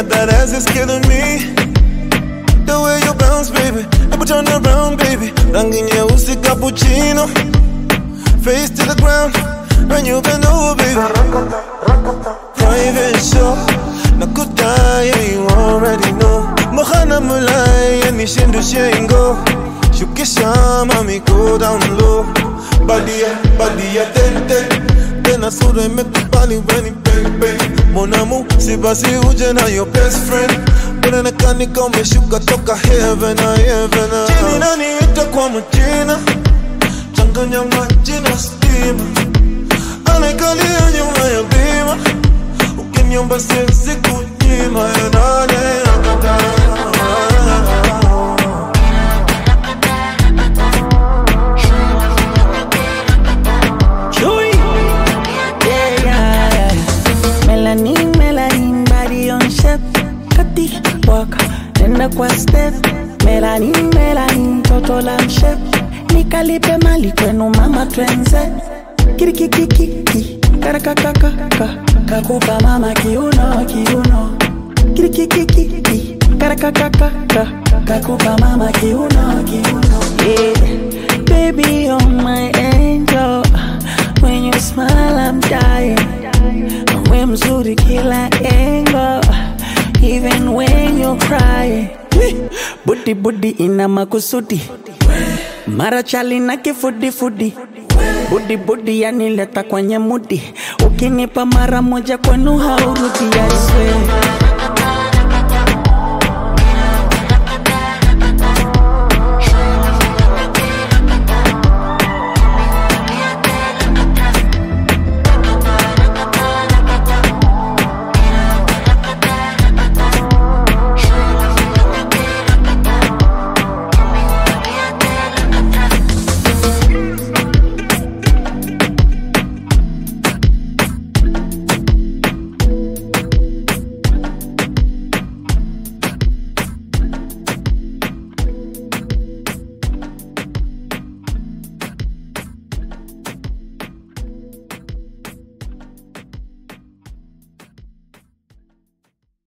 that that ass is killing me. The way you bounce, baby. Ever turn around, baby. Rangi nyeusi cappuccino. Face to the ground. When you bend over, baby. Private show. Nakudaya, you already know. Mohana mulai, yani shindu shengo. Shukisha, mami, go down low. Badia, badia, ten, ten. Tena sura imekubali weni baby Mon amour, si basi uje na your best friend Unaonekana kama umeshuka toka heaven na heaven na Jini nani ita kwa majina Changanya maji na stima Anaikalia nyuma ya bima Ukiniomba siwezi kunyima ya nane nakataa Chewy. Yeah, yeah, yeah. Melanin, melanin, body on shape. Kati, walk, nenda kwa step. Melanin, melanin, toto la shape. Nikalipe mali kwenu mama twenze. Kirikikikiki, karakakakaka. Kakupa mama kiuno, kiuno. Kirikikikiki, karakakakaka. Kakupa mama kiuno, kiuno. Yeah. Baby, you're my angel. When you smile, I'm dying. We mzuri kila angle. Even when you're crying. Budi budi ina makusudi. Mara chali na kifudi fudi. Budi budi yanileta kwenye mudi. Ukinipa mara moja kwenu haurudi, I swear.